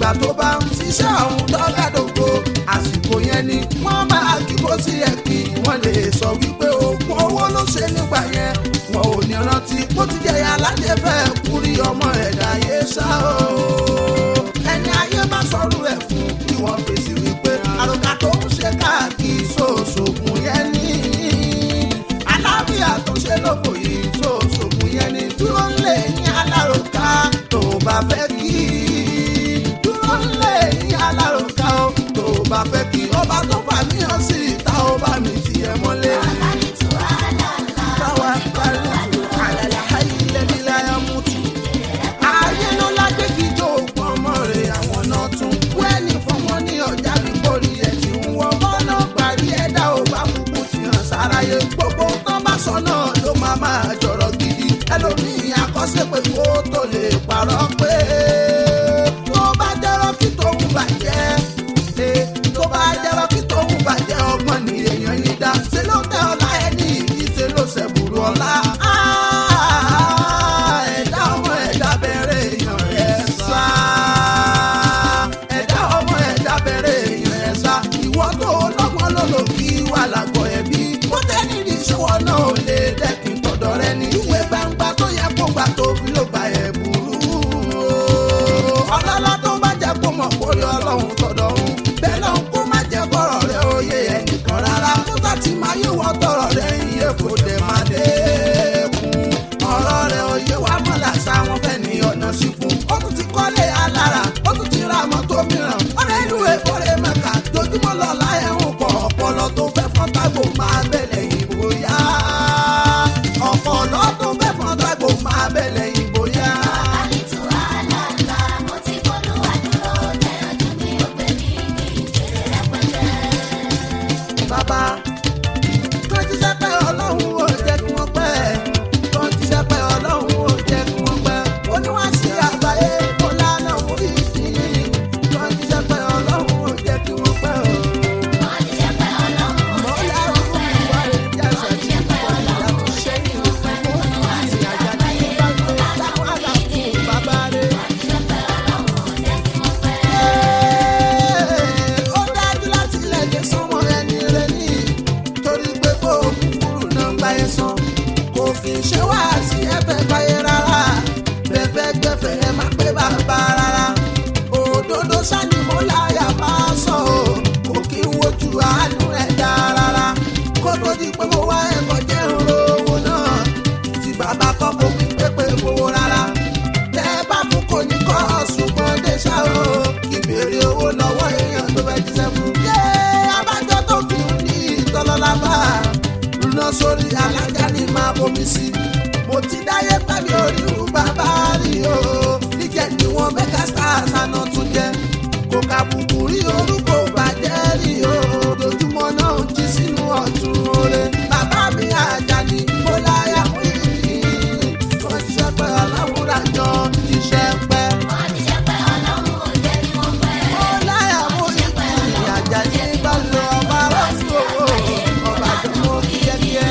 ìgbà tó bá ń ṣiṣẹ́ ọ̀hún dọ́gàdògbò àsìkò yẹn ni wọ́n máa kí bó sí ẹ̀ kí wọ́n lè sọ wípé oògùn owó ló ṣe nígbà yẹn wọn ò ní rántí bó ti jẹyà aládé fẹ́ kúrí ọmọ ẹ̀dá yé ṣá o ẹni ayé má sọ̀rọ̀ ẹ̀ fún kí wọ́n fèsì wípé àròkà tó ń ṣe káàkiri sóòṣògùn yẹn ní alábíà tó ṣe lóko yìí sóòṣògùn yẹn ní dúró lè ní aláròká tó bá fẹ́ kí dúró lè ní aláròká o tó bá fẹ́ kí ọba tó fà mí hàn sí ìta ọba mi tiẹ̀ mọ́lẹ̀. táwa parí àlàlà ayílẹ̀ nílẹ̀ ayámútù ayé ló lágbé kí jó òpó ọmọ rẹ̀ àwọn náà tún wẹ́ẹ̀lì fún wọn ní ọjà bíbórí ẹ̀ tí ń wọ mọ́nà parí ẹ̀dá ò bá kúkú ti hàn sáráyé gbogbo tán bá sọ náà ló máa máa jọ̀rọ̀ gidi ẹlòmíì àkọsílẹ̀ pé kó tó lè parọ́ pé tó bá jẹ́rọ́ kí tòun bàjẹ́ eh, tó bá jẹ́rọ́ kí tòun bàjẹ́ ọgbọ́n ni èèyàn yìí dá ṣe ló tẹ ọlá ẹni yìí ṣe ló ṣẹ̀bùrù ọlá. Ah, ẹ̀dá ọmọ ẹ̀dá bẹ̀rẹ̀ èèyàn ẹ̀ sá. ẹ̀dá ọmọ ẹ̀dá bẹ̀rẹ̀ èèyàn ẹ̀ sá. ìwọ tó lọ́gbọ́n ló lò kí wà lágọ̀ ẹ̀bí. bó tẹ́ni ní ìṣòwò náà ò lè dẹ́kin tọ̀dọ̀ rẹ ní. ìwé gbangba tó yẹ kó gbà tó fi ló gba ẹ̀ burú. ọlọ́lá tó bá jẹ́ kó mọ̀ kórè ọlọ́run tọ̀dọ̀ ọ̀hún. bẹ́ẹ̀ náà kó má jẹ́ kọ́rọ̀ rẹ oyè ẹnìkan rárá. kó sá ti máa yé wọ́n tọrọ rẹ iye kò dé má dé kún. ọ̀rọ̀ rẹ oyè wa mọ̀ làṣà wọn fẹ́ ní ọ̀nà sí fún. ó tún ti kọ́lé alára ó tún ti ra mọ́tò mìíràn. ọ̀rẹ́ ìlú èkó rẹ̀ mẹ́ka dojúmọ́ lọ́la ẹ̀hún pọ̀ ọpọlọ tó fẹ́ fọ́n tágbò máa bẹ̀lẹ̀ ìbò yá. ọpọlọ tó fẹ́ fọ́n tágbò máa bẹ̀lẹ̀ ìbò yá. bàbá tó jíṣẹ́ pé ọlọ́run ò jẹ́ kí wọ́n pẹ́ tó jíṣẹ́ pé ọlọ́run ò jẹ́ kí wọ́n pẹ́ oníwàásí àgbáyé kó lánà orí ìdílé tó jíṣẹ́ pé ọlọ́run ò jẹ́ kí wọ́n pẹ́ o. mọ́lá òkú ìwà rẹ̀ jẹ́sẹ̀ tí wọ́n ìyá tó ṣe ní ìfẹ́ àti àjàdí ìbágbé táwọn àlàfo bàbá rẹ̀. ó dájú láti lẹ́gẹ̀ sọ́mọ ẹni rẹ̀ ní torí pé kó o kúkúrú náà ń gbáyé san kò kì í ṣe wá sí ẹ̀fẹ̀ gbáyé rárá bẹ́ẹ̀ gbẹ̀fẹ̀ ẹ má pé bàbá rárá òdodo sani mo láyà máa sọ o kò kí n wojú àánú ẹ̀ dá rárá kó tó di pé mo wá ẹ̀kọ́ jẹ́ òró owó náà tí bàbá kọ́ kó kí pépé owó rárá tẹ́ ẹ bá fún kò ní kọ́ ṣùgbọ́n dé ṣá o ìbéèrè owó lọ́wọ́ èèyàn tó fẹ́ jíṣẹ́ fún. yé abájọ tó fi ń ní ìtọ́lọ́lá bá lùnà sórí alájà ní máa bomi sí. mo ti dáyé pẹ̀lú oríru bàbá rí o níjẹ́ ni wọ́n mẹ́ka stars àná tún jẹ́ kò kàbùkù rí orúkọ bàjẹ́ rí o lójúmọ́ náà ń jí sínú ọ̀tún oore bàbá mi àjàní mo láyà mú ìdí tó ń ṣiṣẹ́ pẹ́ aláwòrán jọ iṣẹ́ pẹ́. mo láyà mú ìdí àjàní bá lọ ọba rọ́ọ̀sì owó ọba àjọmọ́ kíákíá.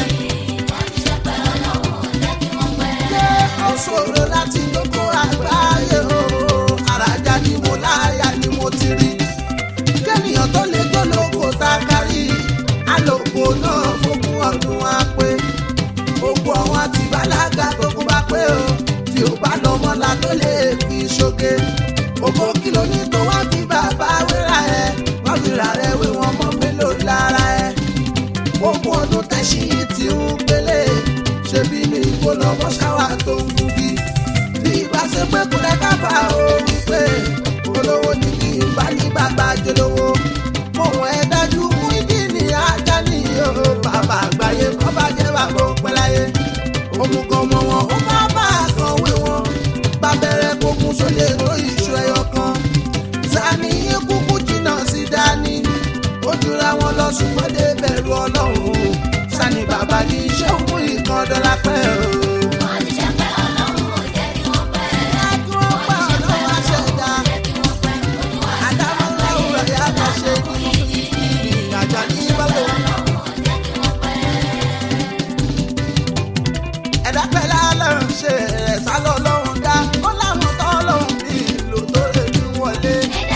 ṣé ó ṣòro láti lóko àgbáyé o àràjà ni mo láyà ni mo ti rí kéèyàn tó lè tó lóko tá a kárí àlòkò náà fógún ọdún á pé gbogbo àwọn àti bàlágà tó kún bá pé o tí ò bá lọ mọ́lá tó lè fi ṣoge ògbó kìlọ̀ ní tó wá fi bàbá wéra ẹ wọ́n fi rà rẹ wé wọn mọ́ mélòó lára ẹ ogún ọdún tẹ̀sí ti ń gbélé ṣebí ní igbó lọ́wọ́ ṣáwá tó ń gúgi bí ibà ṣe pé kúrẹ́ kábà ó wípé olówó ní kí n bá ní bàbá jolówó mohun ẹ dájú mú ìdí ní ajá ní o bàbá àgbáyé kọ́ bá jẹ́ bàbá òpin láyé òmùgọ̀ ọmọ wọn ó má bá a kan wé wọn bàbẹ̀rẹ̀ kókun sólè tó ìṣó ẹyọ kan sani kúkú jìnnà sí dání ó jura wọn lọ ṣùgbọ́n dé bẹ̀rù ọlọ́run sani bàbá ní iṣẹ́ òun ìkan dọ́là pẹ́ o. ẹ̀dá pẹ̀lú alọ́run ṣe ẹ̀sà lọ́lọ́run dá ó láwọn tọ́ lọ́run bí ìlú tó lè ní wọlé.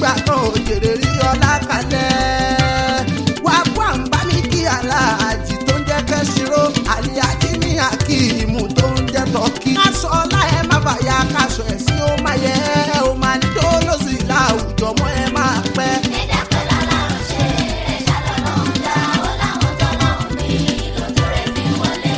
nígbà kan òjèrè rí ọlá kalẹ̀. wá kó àǹbá mi kí aláàjì tó ń jẹ́ kẹ́sìrò àlíyájí ní akíìmù tó ń jẹ́ tọ́kì. káṣọ ọlá ẹ má bàyà káṣọ ẹ̀sìn ó máa yẹ ẹ ó máa ní tó lóṣù ìlà àwùjọ mọ́ ẹ máa pẹ́. ẹ̀dá pẹ̀lú alárùn ṣe ẹ̀ṣá lọ́lọ́run dá ó láwọn tọ́lọ́run ní lójú rẹ̀ fi wọlé.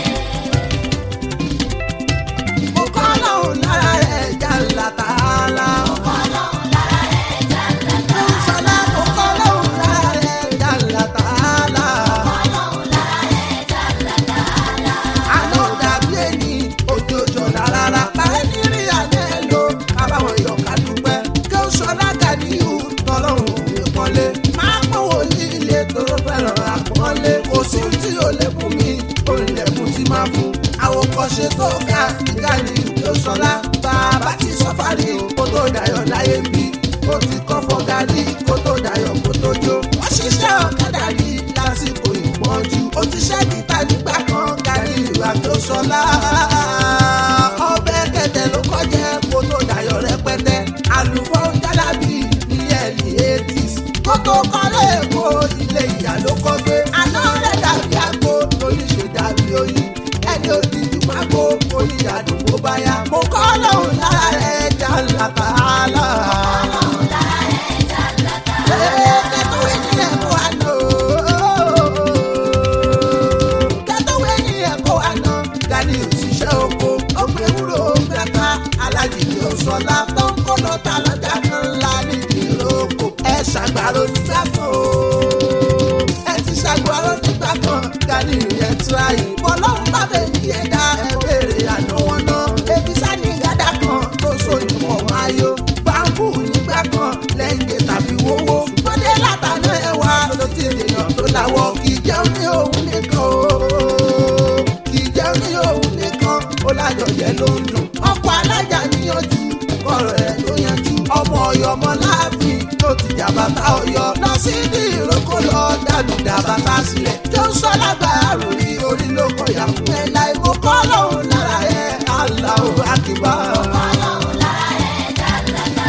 mo kọ́ lọ́hùn lára rẹ̀ jà látàlá. ọlọ́run lára ẹ̀ já lẹ́ta. Ṣọlá mo kọ́ lọ́hùn lára rẹ̀ jà látàlá. ọlọ́run lára ẹ̀ já lẹ́ta. àná dàbí ẹni òjòjò rárá. báyìí ní rí àná ẹ lò kábàámọ̀ yọ̀ ká dúpẹ́. kí ó ṣọlá gàdíyù tọ́lọ́hùn mi pọ́nlé. máa pọ̀ wòlíì ilé tó fẹ́ràn àpọ́nlé. kò sí tí ò lè fún mi olùlẹ̀kùn tí máa fún. àwòkọ́ṣe tó ga ìgbà ní ìlú ṣọlá. bàbá ti sọ́fàrí kó tó dayọ̀ láyé bí. ó ti kọ́ fọ́gàrí kó tó dayọ̀ kó tó jó. wọ́n ṣiṣẹ́ ọ̀kadà rí lásìkò ìpọ́njú. ó ti ṣẹ́ níta nígbà kan kárí ìwà tó ṣọlá. ọbẹ̀ kẹ̀tẹ̀ ló kọjá kó tó dayọ̀ rẹpẹtẹ. àlùfọ́ jálábì ní ẹ̀lì eighties. kó tó kọ́lé èkó ilé ìyá ló kọ́ gbé. àná rẹ̀ dàbí àgbo lórí ṣe dàbí oyin. ẹni òdìjú máa kó oyin àdúgbò báyà. mo kọ́ lóhùn lára rẹ̀ jà látàlá. ọlọ́run lára ẹ̀ já lẹ́ta. kẹ́tọ́wé ní ẹ̀kọ́ àná. kẹ́tọ́wé ní ẹ̀kọ́ àná. gani òṣìṣẹ́ oko ọgbẹ́ wúrò gbẹ̀ta alájìjì òṣọlá tó ń kó lọ́ta lọ́jà kan ńlá nídìí ìrókò. ẹ ṣàgbàrò nígbà kan o. ẹ ti ṣàgbàrò nígbà kan gani ìyẹn tura yìí. bọ́lọ́run bá bẹ̀ ní ẹ̀dá ẹ béèrè àná wọn náà. ebi sani gádà kan tó so ìmọ̀ ayọ̀. báńkù nígbà kan lẹ́yìn tàbí wọ́wọ́. gbọ́dé látàná ẹwà ló ti dènà tó láwọ̀. kì í jẹun ní òun nìkan o. kì í jẹun ní òun nìkan ó lájọyẹ ló ń dùn. ọkọ̀ alájà níyànjú ọ̀rọ̀ ẹ̀ ló yanjú. ọmọ ọ̀yọ́ ọmọ láàfin ló ti jàbàtà ọ̀yọ́. lọ sí ní ìrókò lọ dàlù dàbàtà sílẹ̀. tó ń sọ lágbára rí orí ló kọyà fún ẹ láì mú kọ́ lóhùn lára ẹ̀ aláwọ̀ àkìbá. ọlọ́run lára ẹ̀ já lẹ́ta.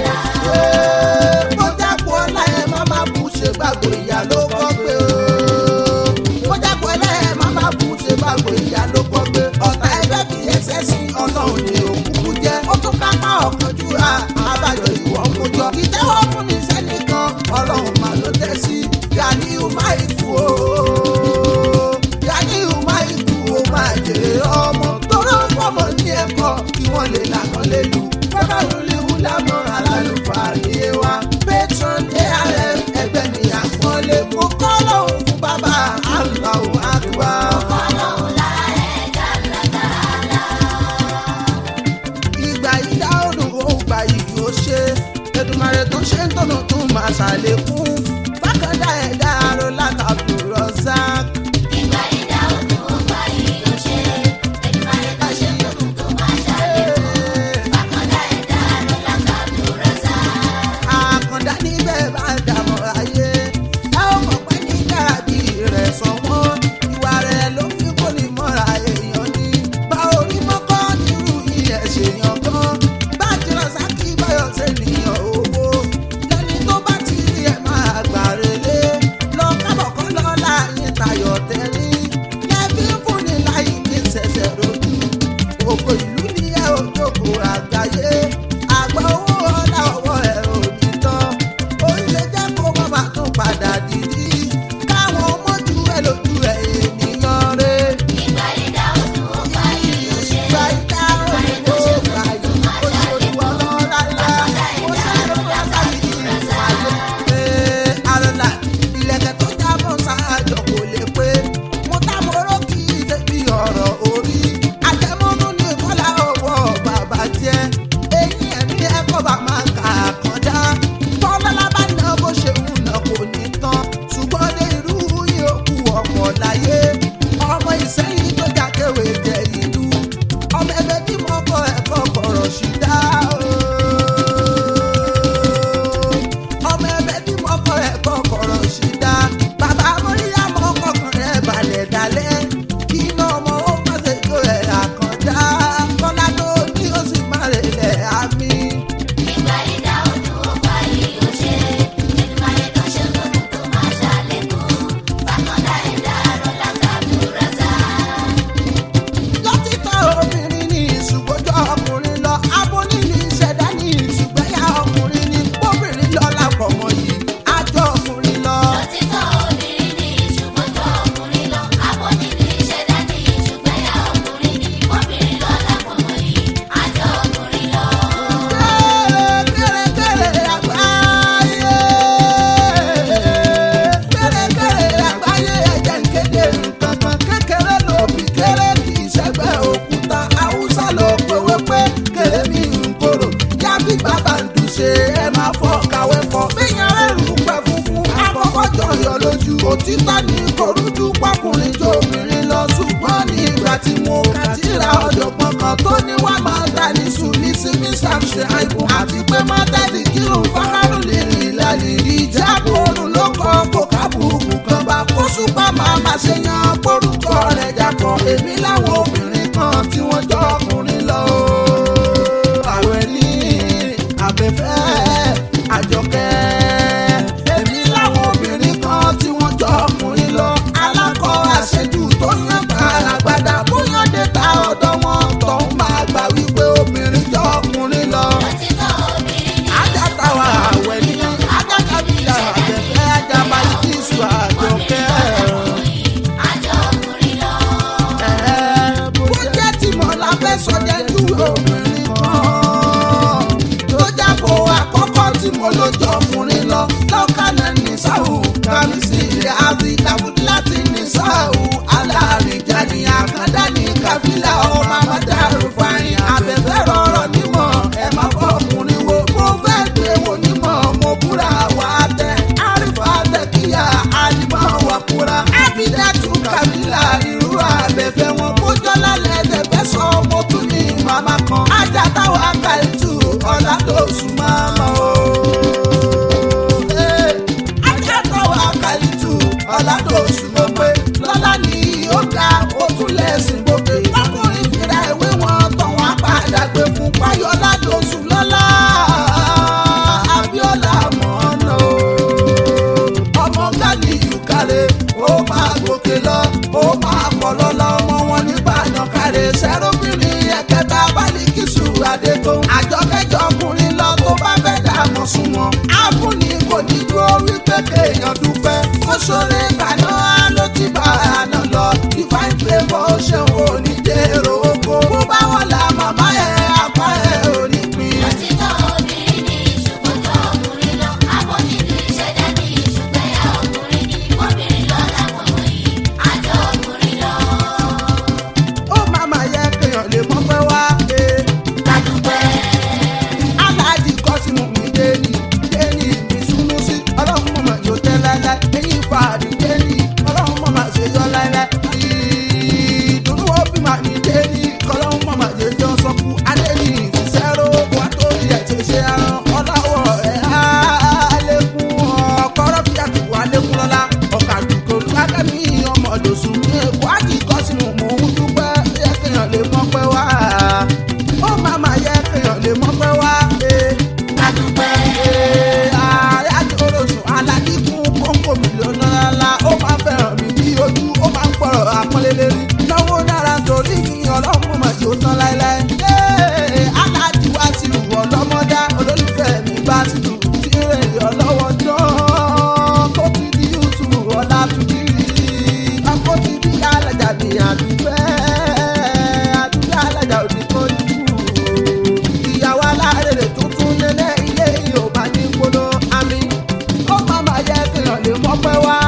mo jápọ̀ ọlá ẹ̀ má má bù ṣe gbàgbọ́ ìyá ló kọ́ pé o. mo jápọ̀ ọlá ẹ̀ má má bù ṣe gbàgbọ́ ìyá ló kọ́ pé. ọ̀tá ẹgbẹ́ fi ẹsẹ̀ sí ọlọ́run ní òkùnkùn jẹ́. ó tún ká má ọ̀kan júra àbájọ ìwọ̀ ń kójọ. ìtẹ́wọ́ fún mi sẹ́nìkan ọlọ́run mà ló tẹ́ sí. Ganiu máa ikú o. Ganiu máa ikú o máa jèrè ọmọ. tóró ń pọ̀mọ́ ní ẹ̀kọ́ kí wọ́n lè lànà lè lù. bàbá olè wúlámọ̀ alálùfáà ní ewa. patron arf ẹgbẹ́ ni àpọ́nlé. mo kọ́ lóhùn fún bàbá Allahu Akbar. ọlọ́run lára ẹ̀ já lẹ́ta. ìgbà yìí dá òdùn ó gbà yìí ó ṣe Èdùmàrè tó ṣe ń tọ̀nà tó máa ṣàlékún bákan dá ẹ̀dá aró látàbí Razak. ìgbà ìdá òdùn ó gbà yìí ó ṣe. Èdùmàrè tó ṣe lókun tó máa ṣàlékún. bákàndá ẹ̀dá ló látàbí rẹ́sà. àkàndá níbẹ̀ bá dàmọ́ ayé ẹ ó mọ̀ pé ní dàbí rẹ̀ sanwó ìwà rẹ̀ ló fi kó ní mọ́ra èèyàn ní. bá orí mọ́kọ́ nírú ilẹ̀ ṣèyàn gan bá jìnnà sákì báyọ̀ sẹ́niyàn owó lẹ́ni tó bá ti rí ẹ̀ máa gbà relé lọ kábọ̀ kọ́ lọ́la yín tayọ̀ tẹ́rí lẹ́bí fúnni láì ní ṣẹ̀ṣẹ̀ rojú òkò ìlú ní ẹ ò jókòó àgbáyé àgbà owó ọlá ọwọ́ ẹ ò ní tán orílẹ̀ jẹ́ kó má má tún padà dìdí káwọn mójú ẹ lójú ẹ ènìyàn rẹ ìgbà ìdá òdùn ó gbà yìí ó ṣe. gba ìdá òyìnbó gbà yìí olùwà lọ́la ńlá ó ṣàlọ́ látàrí ìpàdé pé àrọ̀là ìlẹ̀kẹ̀ tó jábọ̀ ṣáájọ kò lè pé mo tá mo rò kí débi ọ̀rọ̀ orí àjẹmọ́nú ní kọ́lá ọwọ́ bàbá jẹ́ eyín ẹ̀mí ẹ̀kọ́ bá máa kà kọjá tọ́lọ́lá bá ná bó ṣe ń nà kò ní tán ṣùgbọ́n dé irú yòókù ọ̀pọ̀ láyé ọmọ ìsẹ́yìn tó jákèwé jẹ ìlú ọmọ ẹgbẹ́ tí mo kọ ẹ̀kọ́ kọ̀rọ̀ sí dá ọmọ ẹgbẹ́ tí mo kọ ẹ̀kọ́ kọ̀rọ̀ sí dá bàbá mọ́ríyá mọ́ kọ̀ọ̀kan rẹ̀ balẹ̀ dalẹ̀ kí iná ọmọ ó pàṣẹ jó ẹ̀ àkàndá kọ́lá tó ní ó sì má rẹ̀ lẹ̀ àmì. ìgbà ìdá òdùn ó gbà yìí ó ṣe. òtítọ́ ní korújú pọkùnrin jó obìnrin lọ ṣùgbọ́n ní ìgbà tí mo kà tíra ọ̀jọ̀gbọ́n kan tó ní wà máa gbà ní sùnì sí mr ṣẹ́àìbù àti pé má tẹ́lẹ̀ kírun fákàrù lè rìn ìlànà ìjà kórun ló kọ́ kó kábùkù kan bá kó ṣùpá máa má ṣe yan porúkọ rẹ̀ jàpọ̀ èmi láwọn obìnrin kan tí wọ́n jọ ọkùnrin lọ. àwẹ̀ ní abẹ́fẹ́ àjọkẹ́ èmi láwọn obìnrin kan tí wọ́n jọ ọkùnrin lọ. alákọ̀ àṣejù tó yàn gbàràgbàdà bóyá dé ta ọ̀dọ́ wọn tó ń máa gbà wípé obìnrin jọ ọkùnrin lọ. Òtítọ́ obìnrin ni ajáta wa àwẹ̀ ní ajáta bíi àbẹ̀fẹ́ ajaba ìkíṣù àjọkẹ́. àjọ ọkùnrin lọ. bó jẹ́ tí mo la fẹ́ sọ jẹ́ ju obìnrin kan tó jábọ̀ àkọ́kọ́ tí mo ló jọ ọkùnrin lọ lọ́kànnà ní sáwù kàmísì rẹ̀ àbí dàbùdí láti ní sáwù alárìíjà ní àkàndá ní kábílà ọmọ amádàrú fàyìn abẹ́fẹ́ rọrọ̀ nímọ̀ ẹ má fọ ọkùnrin wo mo fẹ́ gbé wò nímọ̀ mo búra wà á tẹ àrífà tẹkíyà àdìmọ̀ wà kúra àbídàtú kábílà irú abẹ́fẹ́ wọn kójọ́ lálẹ́ ẹ̀dẹ̀fẹ́ sọ mo tún ní màmá kan ajá táwa kàìtù ọ̀là tó sùn máa mọ̀ o ajá táwa kàìtù ọ̀là tó sùn mọ̀ pé lọ́lá ni ó ga ó tún lẹ́sìn gbòkè ọkùnrin fìrà ìwé wọn tàn wá padà gbé fún páyọ̀lá tó sùn lọ́lá abíọ́lá mọ̀ọ́nà o ọmọ gani yukare ó máa gòkè lọ ó máa pọ̀ lọ́la ọmọ wọn nígbà yànkárẹ̀ sẹ́rọ́bìnrin ẹ̀kẹta bálíkìsù adétò àjọkẹ́jọ ọkùnrin lọ tó bá fẹ́ dààmú sùn wọn. áfúnni kò ní dúró wípé kéèyàn dúpẹ́ ó ṣoore kàná ló ti bá àná lọ divine favour ó ṣeun òní dèrò oko bó bá wọn la màmá ẹ̀ apá ẹ̀ òní pin. Òtítọ́ obìnrin ni ṣùgbọ́n jọ ọkùnrin lọ. Abọ́nibí ìṣẹ̀dá ni ṣùgbọ́n ẹ̀yà ọkùnrin ni. Obìnrin lọ láwọn wọ̀nyí, àjọ ọkùnrin lọ. ó máa máa yẹ kéèyàn lè mọ́ pé wá. eh. Kàdúpẹ́. aláàjì kọ́sìmù mi déni déni mi súnmú sí ọlọ́run mọ̀mọ́ yóò tẹ́ láíláí eyín fàárì déni ọlọ́run mọ̀mọ́ ṣe yọ láíláí ìdùnnú òbí màá ní déni ọlọ́run mọ̀mọ́ ṣe yọ sọ́kù adéni ìfisẹ́rò wà tó yẹ ti ṣe àrùn ọlọ́wọ́ ẹ̀ àlékún ọkọ̀rọ̀ bí àtìkù àlékún lọ́la ọ̀kadùkọ̀ lákàmì ọmọ lòsùn ní èkó àjì kọ́sìmù mò ń dúpẹ́ yẹ kéèyàn lè mọ́ pẹ́ wá ó máa máa yẹ kéèyàn lè mọ́ pẹ́ wá. eh Kàdúpẹ́. ààrẹ àti orosùn aládìkún kóńkó mílíọ̀nù ńlá ó máa ń fẹ́ràn mi bí ojú ó máa ń pọ̀rọ̀ àpọ́nlé lérí. náwó náírà torí mi ọlọ́run mọ̀ mà tí ó tán láéláé. Ee, aláàjì wá sí ìwọ ọlọ́mọdá olólùfẹ́ mi bá sí tù tí rẹ̀ ọlọ́wọ́ dán tó ti di yusuf ọ̀la tuntun rí. ọkọ̀ ti di alájà ní àdúfẹ́ àdúfẹ́ alájà òdì kan jù ìyàwó alárèrè tuntun lélẹ̀ ilé yorùbá ní gbóná àmì ó máa máa yẹ kéèyàn lè mọ́pẹ́ wá